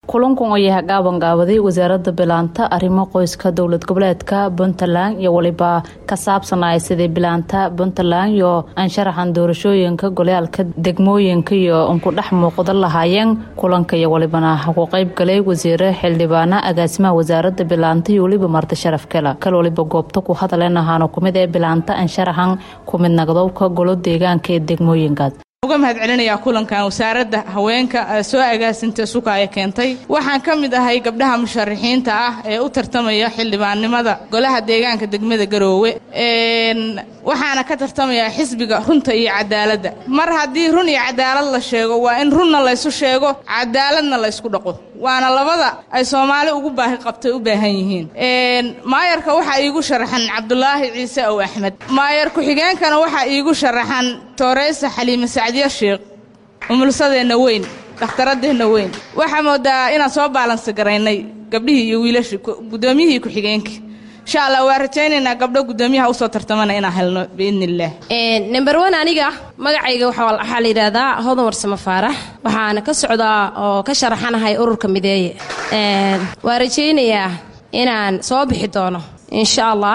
kulankan oo yahay gaabanqaabaday wasaaradda bilaanta arrimo qoyska dowlad goboleedka puntland iyo weliba ka saabsanaya sidii bilaanta puntland iyo ansharaxan doorashooyinka golyaalka degmooyinka iyo unku dhex muuqda lahaayeen kulanka iyo welibana ku qayb galay wasiire xildhibaana agaasimaha wasaaradda bilaanta iyo weliba marti sharaf kale kal waliba goobta ku hadaleen ahaana kumid ee bilaanta ansharaxan kumid naqdowka golo deegaanka ee degmooyinkaas uga mahad celinayaa kulankan wasaaradda haweenka soo agaasinta sukaaya keentay waxaan ka mid ahay gabdhaha musharaxiinta ah ee u tartamaya xildhibaannimada golaha deegaanka degmada garoowe waxaana ka tartamayaa xisbiga runta iyo cadaaladda mar haddii run iyo cadaalad la sheego waa in runna laysu sheego cadaaladna laysku dhaqo waana labada ay soomaali ugu baahi qabtay u baahan yihiin maayarka waxaa iigu sharaxan cabdulaahi ciise ow axmed maayar ku-xigeenkana waxaa iigu sharaxan tooreysa xaliime sacdiya sheekh umulsadeenna weyn dhakhtaradeenna weyn waxaa moodaa inaan soo baalansi garaynay gabdhihii iyo wiilashii guddoomiyihii ku-xigeenkii insha allah waa rajaynaynaa gabdho guddoomiyaha usoo tartamana inaan helno biidni illaah number one aniga magacayga waxaa la yidhaahdaa hodan warsamo faarax waxaana ka socdaa oo ka sharaxanahay ururka mideeye waa rajaynayaa inaan soo bixi doono insha allah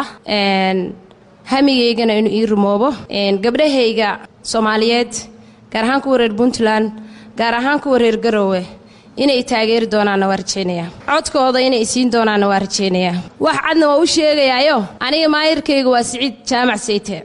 hamigaygana inuu ii rumoobo gabdhahayga soomaaliyeed gaar ahaan kuwa reer puntland gaar ahaan kuwa reer garoowe inay taageeri doonaanna waa rajaynayaa codkooda inay siin doonaanna waa rajaynayaa wax cadna waa u sheegayaayo aniga maayarkayga waa siciid jaamac sayte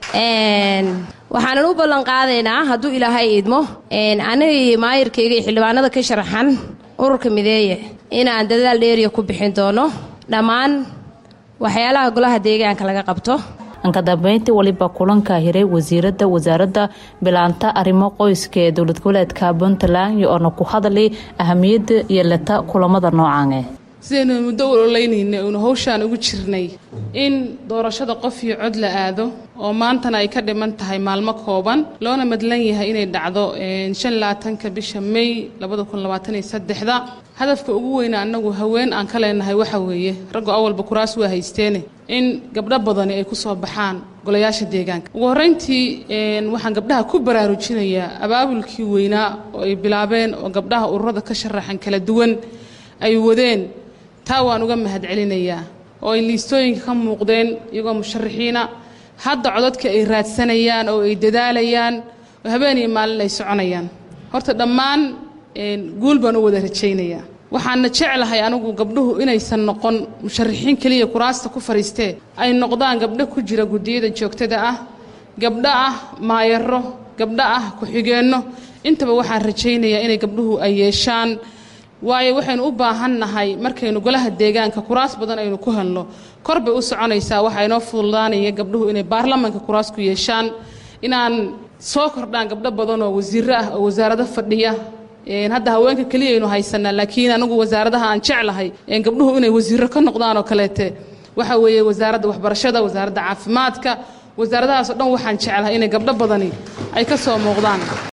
waxaanan u ballan qaadaynaa hadduu ilaahay idmo anigii maayarkayga iyo xildhibaanada ka sharaxan ururka mideeye inaan dadaal dheeriya ku bixin doono dhammaan waxyaalaha golaha deegaanka laga qabto anka dambeyntii waliba kulanka hiray wasiiradda wasaaradda bilaanta arrimo qoyska ee dowlad goboleedka puntland iyo oona ku hadlay ahamiyadda iyo leta kulamada noocaane sidaynu muddo ololaynayna uunu hawshaan ugu jirnay in doorashada qof iyo cod la aado oo maantana ay ka dhiman tahay maalmo kooban loona madlan yahay inay dhacdo shan labaatanka bisha may labada kun labaataniyo saddexda hadafka ugu weyna annagu haween aan ka leenahay waxa weeye raggu awalba kuraas waa haysteene in gabdho badani ay ku soo baxaan golayaasha deegaanka ugu horrayntii waxaan gabdhaha ku baraarujinayaa abaabulkii weynaa oo ay bilaabeen oo gabdhaha ururada ka sharaxan kala duwan ay wadeen taa waan uga mahad celinayaa oo ay liistooyinka ka muuqdeen iyagoo musharaxiina hadda codadka ay raadsanayaan oo ay dadaalayaan oo habeen iyo maalin ay soconayaan horta dhammaan guul baan u wada rajaynayaa waxaana jeclahay anigu gabdhuhu inaysan noqon musharaxiin keliya kuraasta ku fadhiistee ay noqdaan gabdho ku jira guddiyada joogtada ah gabdho ah maayaro gabdho ah ku-xigeenno intaba waxaan rajaynayaa inay gabdhuhu ay yeeshaan waayo waxaynu u baahannahay markaynu golaha deegaanka kuraas badan aynu ku helno kor bay u soconaysaa waxaa inoo fududaanaya gabdhuhu inay baarlamanka kuraas ku yeeshaan inaan soo kordhaan gabdho badan oo wasiiro ah oo wasaarado fadhiya hadda haweenka keliya aynu haysanaa laakiin anigu wasaaradaha aan jeclahay gabdhuhu inay wasiiro ka noqdaan oo kaleete waxa weeye wasaaradda waxbarashada wasaaradda caafimaadka wasaaradahaas o dhan waxaan jeclahay inay gabdho badani ay ka soo muuqdaan